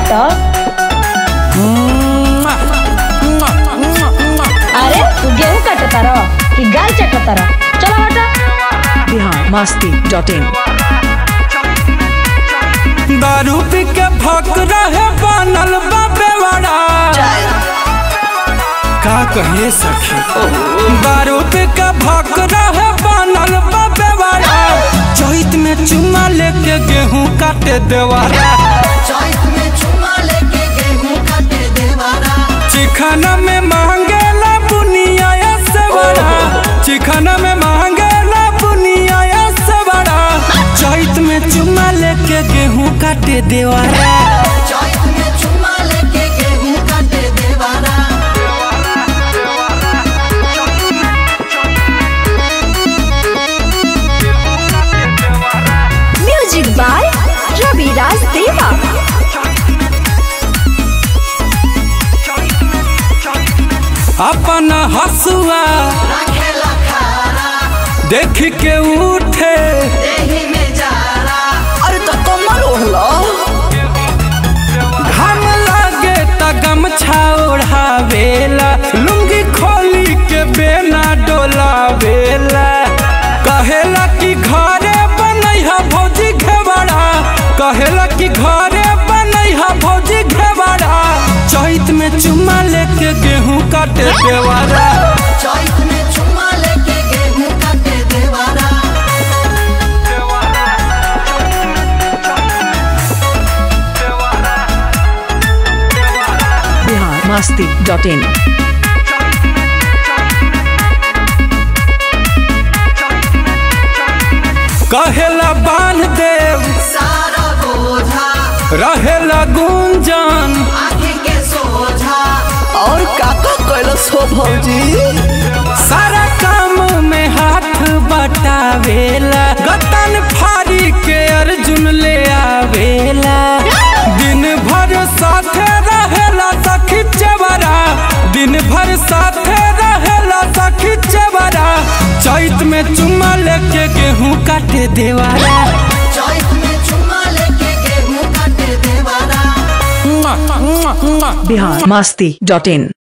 काटो अरे तू गेहूं काटता रहो कि गाल चटता रहो चलो हटा बिहार मस्ती डॉट इन दारू पी के भक रहे बनल बाबे बड़ा का कहे सखी दारू पी के भक रहे बनल बाबे बड़ा चैत में चुमा लेके गेहूं काटे देवारा चौथ में चुमा लेके गेहूं काटे देवारा चिखना में मांगेला बुनिया से बड़ा चिखना में मांगेला बुनिया से बड़ा चैत में चुमा लेके गेहूं काटे देवारा चौथ में चुमा लेके गेहूं काटे देवारा म्यूजिक बाय रवि राज देवा अपन हसुआ रखेला खारा देख के उठे देही में जारा अरे तो कमल ओढ़लो घाम लागे त गमछा ओढ़ावेला लुंगी खोली के बेना डोलावेला कहेला कि घरे बनैहा भौजी घेवड़ा कहेला कि घरे बनैहा भौजी घेवड़ा चैत में चुमा लेके गेहूं काटे देवारा चौथ में चुमा लेके गेहूं काटे देवारा बिहार मस्ती डॉट इन कहेला बांध देव सारा बोझा रहेला गुंजन आँखी के सोझा और काका कैलस हो भौजी सारा काम में हाथ बटावेला गतन फारी के अर्जुन ले आवेला दिन भर साथे रहेला सखी चेवरा दिन भर साथे रहेला सखी चेवरा चैत में चुमा लेके गेहूं काटे देवारा चौथ में चुमा लेके गेहूं काटे देवारा बिहार मस्ती डॉट इन